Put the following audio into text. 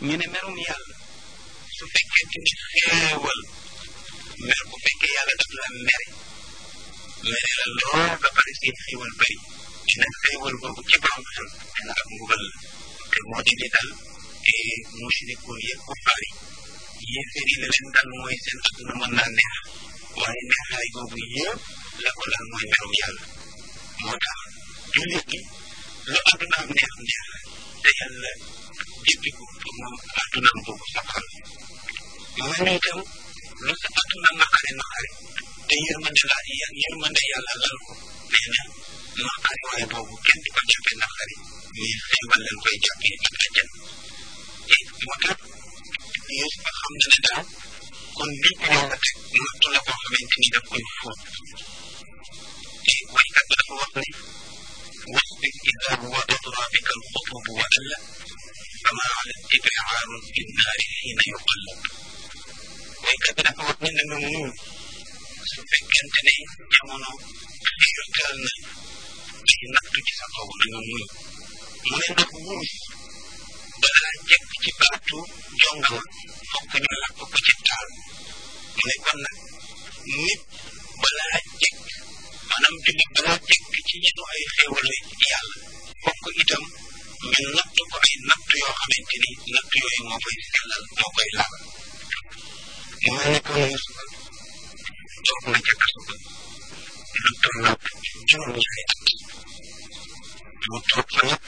ñu ne merum yàlla su fekkente ni xéewal mer bu fekkee yàlla daf la mere mere la lool ba pare seen xéewal bëri dina xéewal boobu ci borom xel dina ak mbugal la te moo di li dal mushrikoon yeeg kuffaar yi yéeféer yi la leen dal mooy seen adduna mën naa neex waaye neexaay boobu yëpp la ko dal mooy merum yàlla moo tax jullit gi lu addunaam neex neex te yàlla jëppi ko pour moom addunaam boobu safal mu ne itam lu sa adduna naqari naqari te yërmande la yërmande yàlla lal ko nee na naqari waaye boobu kenn di ko jàppee naqari mais xéewal leen koy jàppee ak àjjan te moo tax Yuusuf xam na ne daal kon lii ko yàlla teg nattu la boo xamante ni daf koy fóot te waykat bi dafa wax ne wasbir ida wadadra bika alxutub wa alla fama ala ibraaru fi nnaari xiina yuqallab waykat bi dafa wax ne na nga muñ su fekkente ne jamono xiirtal na ay nattu ci sa kaw na nga muñ mu ne ndax wurus balaa jekk ci baatu jongama fokk ñu lakk ko ci taal mu ne kon nag nit balaa jekk maanaam jullit balaa jekk ci ñenu ay xéewale yàlla fokk itam ñu natt ko ay natt yoo xamante ni natt yooyu moo koy sellal moo koy laal mu mel ne kon Yuusufa toog na ca kaso ba lu tolloog juróom-ñaari at mu toog fa nag